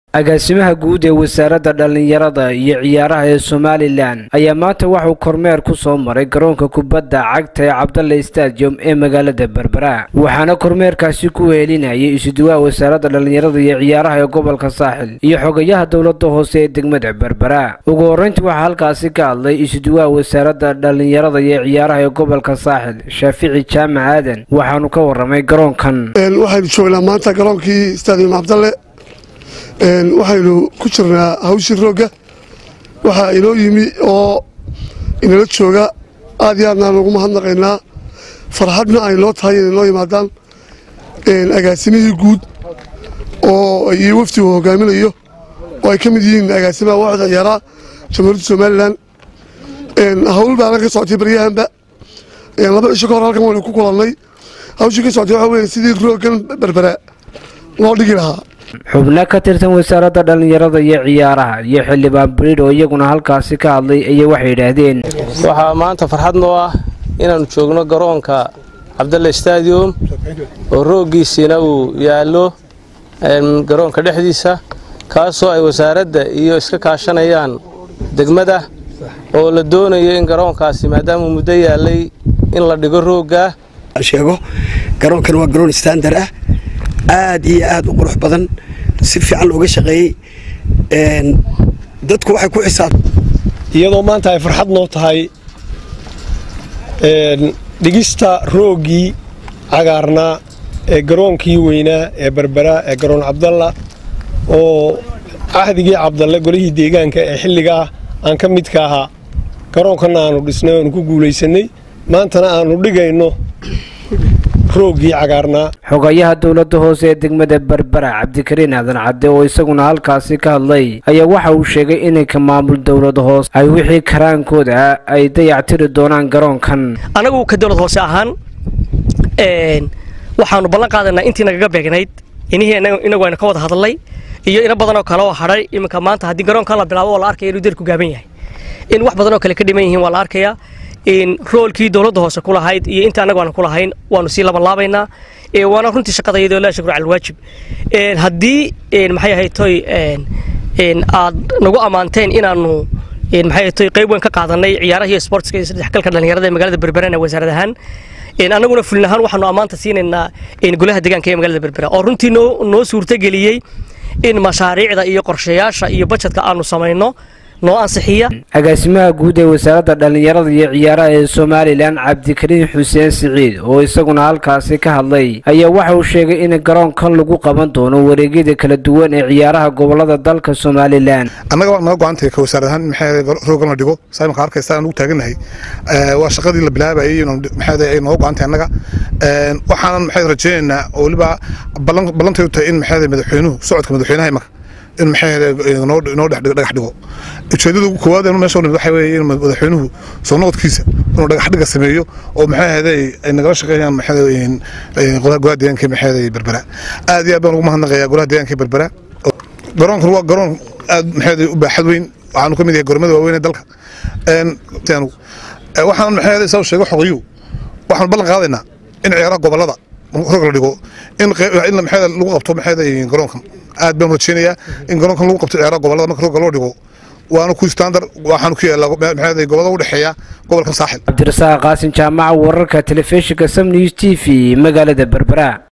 agaasimaha guud ee wasaaradda dhallinyarada iyo ciyaaraha ee somalilan ayaa maanta waxuu kormeer ku soo maray garoonka kubadda cagta ee cabdalle stadium ee magaalada berbera waxaana kormeerkaasi ku heelinayay isuduwaha wasaaradda dhallinyarada iyo ciyaaraha ee gobolka saaxil iyo xogayaha dowladda hoose ee degmada berbera ugu horreyntii waxaa halkaasi ka hadlay isuduwaha wasaaradda dhallinyarada iyo ciyaaraha ee gobolka saaxil shaafici jaamac aadan waxaanu ka waramay garoonkan waxaynu joognaa maanta garoonkii stadium cabdalle waxaynu ku jirnaa hawshii roogga waxaa inoo yimi oo inala jooga aad iyo aadnaan ugu mahadnaqaynaa farxadna ay noo tahay inay noo yimaadaan agaasimihii guud oo iyo wafdi uu hogaaminayo oo ay ka mid yihiin agaasimaha waaxda ciyaaraha jamhuuriyadda somalilan hawl baanan ka socotay baryahanba laba cisho ka hor halkan waynu ku kulannay hawshii ka socotay waxaa weeye sidii rooggan berbera loo dhigi lahaa xubno ka tirsan wasaaradda dhallinyarada iyo ciyaaraha iyo xildhibaan bariid oo iyaguna halkaasi ka hadlay ayay waxay yidhaahdeen waxaa maanta farxad noo ah inaannu joogno garoonka cabdalle stadium oo rooggiisiina uu yaallo garoonka dhexdiisa kaasoo ay wasaaradda iyo iska kaashanayaan degmada oo la doonayo in garoonkaasi maadaamuu muddo yaallay in la dhigo rooggaa sheego garoonkan waa garoon standar ah aad iyo aad u qurux badan si fiican looga shaqeeyey dadku waxay ku xisaab iyadoo maanta ay farxad noo tahay dhigista rooggii cagaarnaa ee garoonkii weynaa ee berbera ee garoon cabdalla oo cahdigii cabdalle golihii deegaanka ee xilligaa aan ka midka ahaa garoonkanna aanu dhisnay oanu ku guulaysannay maantana aanu dhigayno rooggii cagaarnaa xogayaha dowladda hoose ee degmada berbera cabdikariin aadan cadde oo isaguna halkaasi ka hadlay ayaa waxa uu sheegay inay ka maamul dowlad hoose ay wixii karaankooda ay dayactiri doonaan garoonkan anagu ka dowlad hoose ahaan waxaanu ballan qaadanaa intii nagaga beegnayd inihii inagu aynu ka wada hadlay iyo ina badanoo kale oo hadhay iminka maanta haddii garoonka la bilaabo oo la arkaya inuu derku gaaban yahay in wax badanoo kale ka dhiman yihiin waa la arkayaa roolkii dowladda hoose ku lahayd iyo inta annagu aan ku lahayn waanu sii labanlaabaynaa waana runtii shaqadayadoo laa shukru cala alwaajib haddii maxay ahayd toy aad nagu ammaanteen inaanu maxay ahayd toy qayb weyn ka qaadanay ciyaaraha iyo sportska iyo saddexgalka dhallinyarada ee magaalada berberana wasaarad ahaan annaguna fulin ahaan waxaanu ammaanta siinaynaa golaha deegaanka ee magaalada berbera oo runtii noo suurtageliyey in mashaariicda iyo qorshayaasha iyo bajetka aanu samayno noo ansixiya agaasimaha guud ee wasaaradda dhallinyarada iyo ciyaaraha ee somalilan cabdikariin xuseen siciid oo isaguna halkaasi ka hadlay ayaa waxa uu sheegay in garoonkan lagu qaban doono wareegyada kala duwan ee ciyaaraha gobolada dalka somalilan annaga waa naga go-antay ka wasaarad ahaan maxaa roogan la dhigo saa imaka arkaysa aan ugu taagannahay waa shaqadii la bilaabayay maxaa ay nooga go-antay annaga waxaanan maxaa rajaynaynaa oo weliba ballantay u tahay in maxaa madaxweynuhu socodka madaxweynaha imaka in maxaa noo dhagax dhigo ujeedada koowaad inu meesha nimid waxa weeye in madaxweynuhu soo noqodkiisa inuu dhagax dhiga sameeyo oo maxaa ahaaday ay nagala shaqeeyaan maxaa golaha deegaanka maxaa berbera aad iyo aad baan ugu mahadnaqayaa golaha deegaanka berbera garoonkan waa garoon aad maxaa u baaxad weyn waxaanu ka mid yahay gormada waaweyn ee dalka waxaan maxaa saa sheego xoqiyuu waxaanu ballan qaadaynaa in ciyaaraha gobolada rog la dhigo in maxaa lagu qabto maxaa garoonkan aad baan rajeynayaa in garoonkan lagu qabto ciyaaraha gobolada marka rogga loo dhigo waana ku standard waxaanu ku yaallaa maxaa gobolada u dhexeeya gobolkan saaxil cabdirasaaq qaasim jaamaca wararka telefishinka sam news t v magaalada berbera